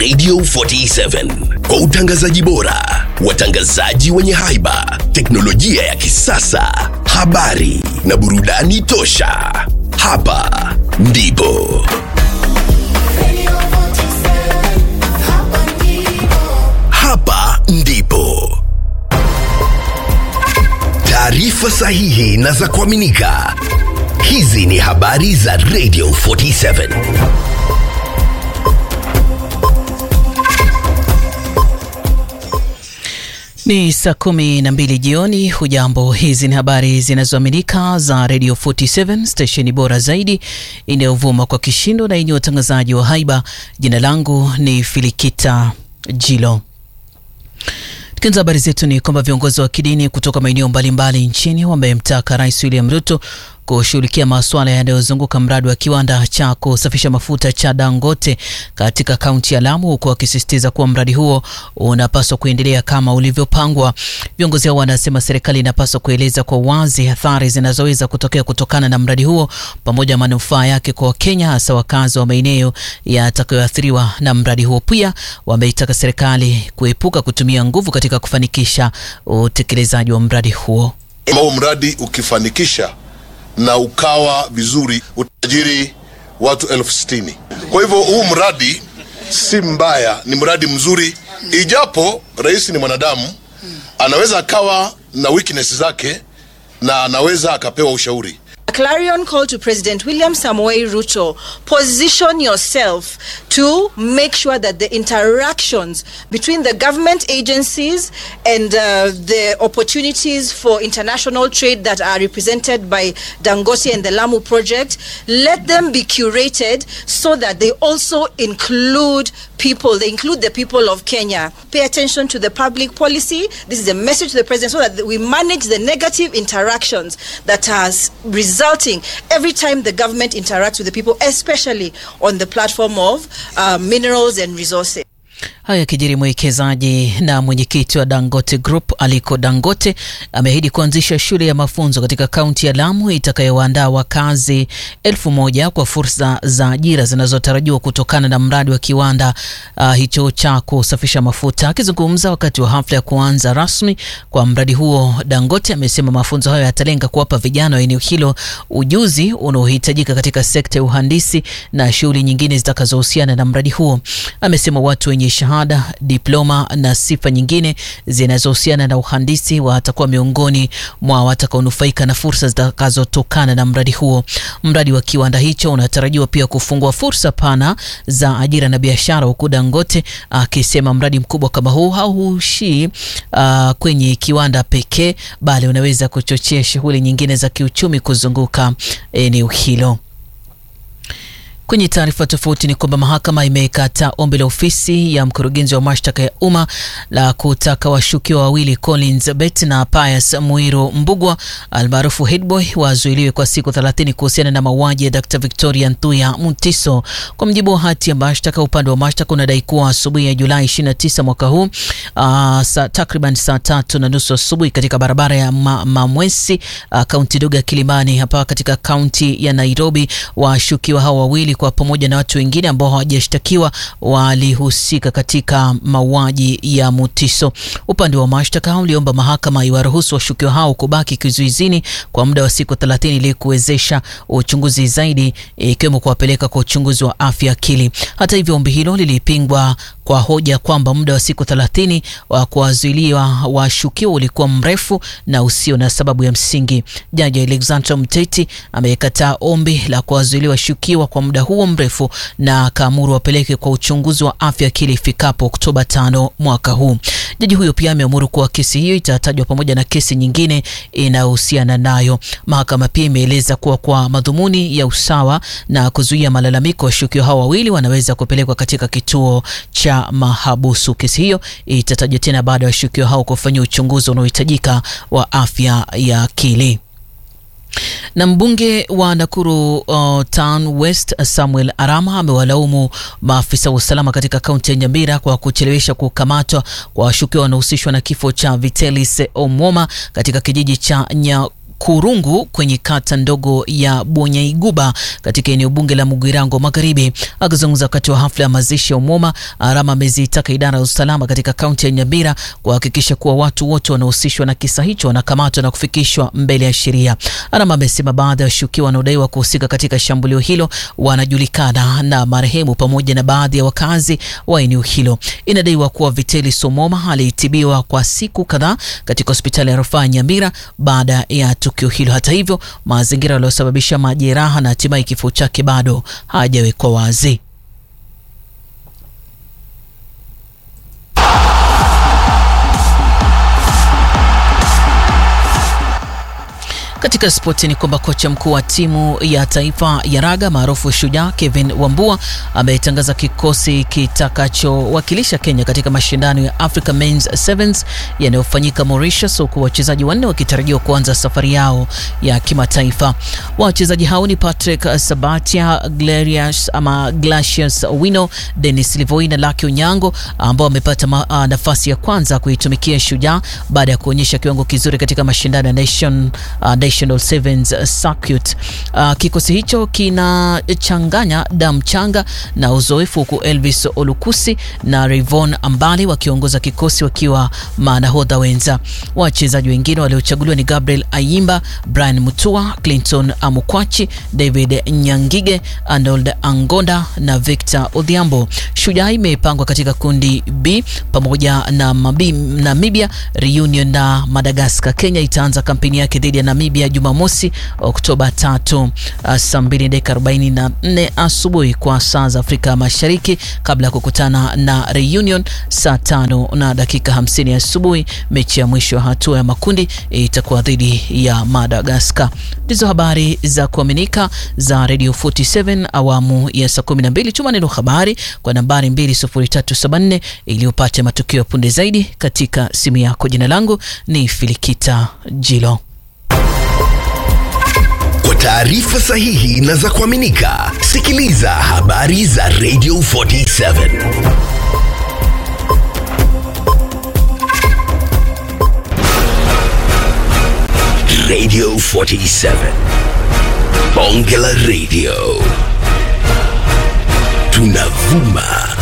Radio 47 kwa utangazaji bora, watangazaji wenye haiba, teknolojia ya kisasa, habari na burudani tosha. Hapa ndipo hapa ndipo taarifa sahihi na za kuaminika. Hizi ni habari za Radio 47. Ni saa kumi na mbili jioni. Hujambo, hizi ni habari zinazoaminika za Radio 47 stesheni bora zaidi inayovuma kwa kishindo na yenye watangazaji wa haiba. Jina langu ni Filikita Jilo. Tukianza habari zetu ni kwamba viongozi wa kidini kutoka maeneo mbalimbali nchini wamemtaka Rais William Ruto kushughulikia masuala yanayozunguka mradi wa kiwanda cha kusafisha mafuta cha Dangote katika kaunti ya Lamu, huku wakisisitiza kuwa mradi huo unapaswa kuendelea kama ulivyopangwa. Viongozi hao wanasema serikali inapaswa kueleza kwa wazi athari zinazoweza kutokea kutokana na mradi huo pamoja na manufaa yake kwa Wakenya, hasa wakazi wa maeneo yatakayoathiriwa na mradi huo. Pia wameitaka serikali kuepuka kutumia nguvu katika kufanikisha utekelezaji wa mradi huo. Huu mradi ukifanikisha na ukawa vizuri utajiri watu elfu sitini. Kwa hivyo huu mradi si mbaya, ni mradi mzuri, ijapo rais ni mwanadamu, anaweza akawa na weakness zake na anaweza akapewa ushauri. A clarion call to President William Samoei Ruto. Position yourself to make sure that the interactions between the government agencies and uh, the opportunities for international trade that are represented by Dangote and the Lamu project, let them be curated so that they also include people, they include the people of Kenya. Pay attention to the public policy. This is a message to the president so that we manage the negative interactions that has resulting every time the government interacts with the people, especially on the platform of uh, minerals and resources. Haya yakijiri, mwekezaji na mwenyekiti wa Dangote Group Aliko Dangote ameahidi kuanzisha shule ya mafunzo katika kaunti ya Lamu itakayowaandaa wakazi elfu moja kwa fursa za ajira zinazotarajiwa kutokana na mradi wa kiwanda uh, hicho cha kusafisha mafuta. Akizungumza wakati wa hafla ya kuanza rasmi kwa mradi huo, Dangote amesema mafunzo hayo yatalenga kuwapa vijana wa eneo hilo ujuzi unaohitajika katika sekta ya uhandisi na shughuli nyingine zitakazohusiana na mradi huo. Amesema watu wenye shahada, diploma na sifa nyingine zinazohusiana na uhandisi watakuwa miongoni mwa watakaonufaika na fursa zitakazotokana na mradi huo. Mradi wa kiwanda hicho unatarajiwa pia kufungua fursa pana za ajira na biashara, huku Dangote akisema mradi mkubwa kama huu hauishii uh, kwenye kiwanda pekee, bali unaweza kuchochea shughuli nyingine za kiuchumi kuzunguka eneo hilo. Kwenye taarifa tofauti ni kwamba mahakama imekataa ombi la ofisi ya mkurugenzi wa mashtaka ya umma la kutaka washukiwa wawili Collins Bet na Pius Muiro Mbugwa almaarufu Headboy wazuiliwe kwa siku 30 kuhusiana na mauaji ya Dr. Victoria Nthuya Mutiso. Kwa mjibu wa hati ya mashtaka, upande wa mashtaka unadai kuwa asubuhi ya Julai 29 mwaka huu uh, saa takriban saa tatu na nusu asubuhi katika barabara ya ma Mamwesi uh, kaunti ndogo ya Kilimani hapa katika kaunti ya Nairobi, washukiwa hao wawili kwa pamoja na watu wengine ambao hawajashtakiwa walihusika katika mauaji ya Mutiso. Upande wa mashtaka uliomba mahakama iwaruhusu washukiwa hao kubaki kizuizini kwa muda wa siku 30 ili kuwezesha uchunguzi zaidi, ikiwemo kuwapeleka kwa uchunguzi wa afya akili. Hata hivyo, ombi hilo lilipingwa kwa hoja kwamba muda wa siku 30 wa kuwazuiliwa washukiwa ulikuwa mrefu na usio na sababu ya msingi. Jaji Alexander Mteti amekataa ombi la kuwazuiliwa washukiwa kwa muda huo mrefu na akaamuru wapeleke kwa uchunguzi wa afya akili ifikapo Oktoba tano mwaka huu. Jaji huyo pia ameamuru kuwa kesi hiyo itatajwa pamoja na kesi nyingine inayohusiana nayo. Mahakama pia imeeleza kuwa kwa madhumuni ya usawa na kuzuia malalamiko, washukiwa hao wawili wanaweza kupelekwa katika kituo cha mahabusu. Kesi hiyo itatajwa tena baada ya washukiwa hao kufanyia uchunguzi unaohitajika wa afya ya akili. Na mbunge wa Nakuru uh, Town West Samuel Arama amewalaumu maafisa wa usalama katika kaunti ya Nyamira kwa kuchelewesha kukamatwa kwa washukiwa wanaohusishwa na kifo cha Vitelis Omwoma katika kijiji cha nya Kurungu kwenye kata ndogo ya Bonyaiguba katika eneo bunge la Mugirango Magharibi. Akizungumza wakati wa hafla ya mazishi ya Umoma, Arama amezitaka idara ya usalama katika kaunti ya Nyamira kuhakikisha kuwa watu wote wanaohusishwa na kisa hicho wanakamatwa na kufikishwa mbele ya sheria. Arama amesema baadhi ya washukiwa wanaodaiwa kuhusika katika shambulio hilo wanajulikana na marehemu pamoja na baadhi ya wakazi wa eneo hilo. Inadaiwa kuwa Viteli Somoma alitibiwa kwa siku kadhaa katika hospitali ya rufaa Nyamira baada ya tukio hilo. Hata hivyo, mazingira yaliyosababisha majeraha na hatimaye kifo chake bado hajawekwa wazi. Katika spoti ni kwamba kocha mkuu wa timu ya taifa ya raga maarufu Shujaa Kevin Wambua ametangaza kikosi kitakachowakilisha Kenya katika mashindano ya Africa Men's Sevens yanayofanyika Mauritius, huku wachezaji wanne wakitarajiwa kuanza safari yao ya kimataifa. Wachezaji hao ni Patrick Sabatia, Glarius ama Glacius Wino, Dennis Livoi na Lucky Onyango ambao wamepata uh, nafasi ya kwanza kuitumikia Shujaa baada ya kuonyesha kiwango kizuri katika mashindano ya Nation uh, National Sevens Circuit. Uh, kikosi hicho kinachanganya damu changa na uzoefu, huku Elvis Olukusi na Rayvon Ambali wakiongoza kikosi wakiwa manahodha wenza. Wachezaji wengine waliochaguliwa ni Gabriel Ayimba, Brian Mutua, Clinton Amukwachi, David Nyangige, Arnold Angonda na Victor Odhiambo. Shujaa imepangwa katika kundi B pamoja na Mabi, Namibia, Reunion na Madagascar. Kenya itaanza kampeni yake dhidi ya Namibia Jumamosi Oktoba tatu saa mbili dakika arobaini na nne asubuhi kwa saa za Afrika Mashariki kabla ya kukutana na Reunion saa tano na dakika hamsini asubuhi. Mechi ya mwisho ya hatua ya makundi itakuwa dhidi ya Madagascar. Ndizo habari za kuaminika za Radio 47 awamu ya saa 12. Tuma neno habari kwa nambari 20374 ili upate matukio ya punde zaidi katika simu yako. Jina langu ni Filikita Jilo. Kwa taarifa sahihi na za kuaminika, sikiliza habari za Radio 47 Radio 47 Bonge la Radio, tunavuma